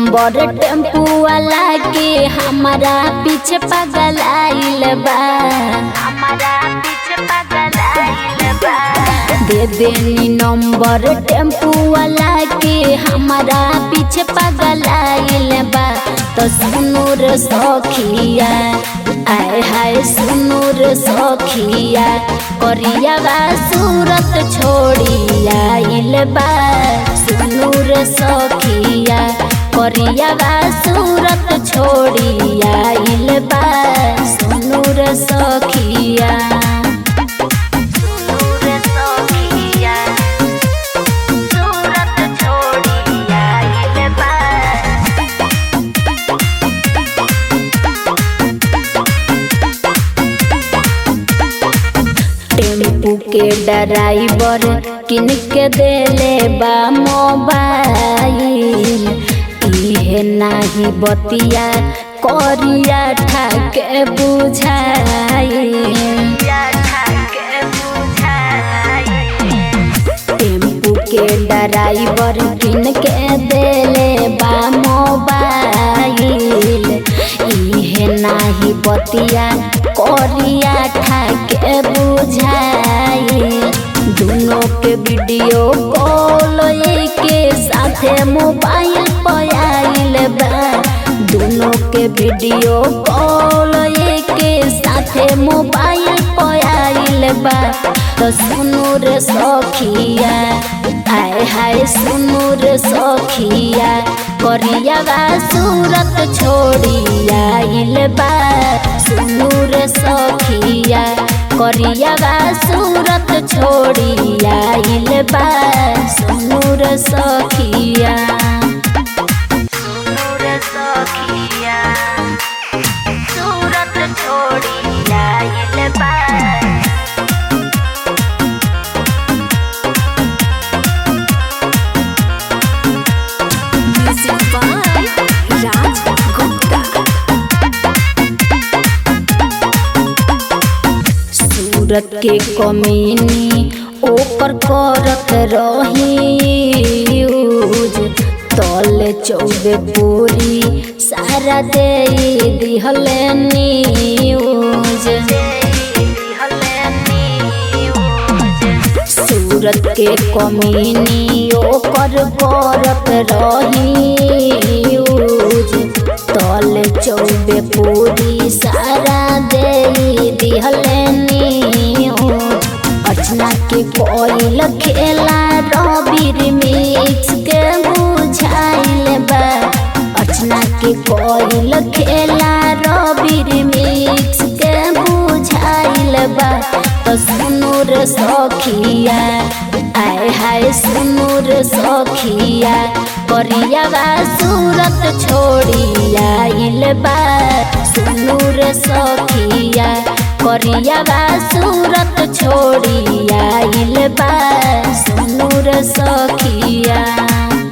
Number tempo वाला के हमारा पीछे पागल आइल बा हमारा पीछे पागल आइल बा दे देनी नंबर टेम्पू वाला के हमारा पीछे पागल आइल बा तो सुनो रे सखिया आय हाय सुनो रे सखिया करिया बा सूरत छोड़ी आइल बा सुनो रे सखिया करिया बा सूरत छोड़ी आइल बा सुनो रे सखिया सुनो रे सखिया सूरत छोड़ी आइल बा टेम्पू के ड्राइवर किन के देले बा मोबाइल इहे नाही बतिया करिया ठाके बुझाई टेम्पू के ड्राइवर किन के देले बा मोबाइल इहे नाही बतिया करिया ठाके बुझाई दोनों के वीडियो कॉल के साथे मोबाइल पर आइल बा दोनों के वीडियो कॉल के साथे मोबाइल पर आइल बा तो सुनो रे सखिया आय हाय सुनो रे सखिया करिया बा सूरत छोड़ी आइल बा सुनो रे सखिया करिया बा सूरत छोड़ी आइल बा सुनो रे सखिया सुनो रे सखिया सूरत छोड़ी आइल बा Music by Raj Gupta. सूरत के कमीनी ओपर करत रही यूज तले चौबे पूरी सारा दे दिहल न्यूज सूरत के कमीनी ओकर करत रही यूज तले चौबे पूरी सारा दे दिहल न्यूज अर्चना के कोयल खेला रबीर मिक्स के बुझाइल बा अर्चना के कोयल खेला रबीर मिक्स के बुझाइल बा तो सुनो रे सखिया आय हाय सुनो रे सखिया करिया बा सूरत छोड़ी आइल बा सुनो रे सखिया करिया बा सूरत छोड़ी आइल बा सुनो रे सखिया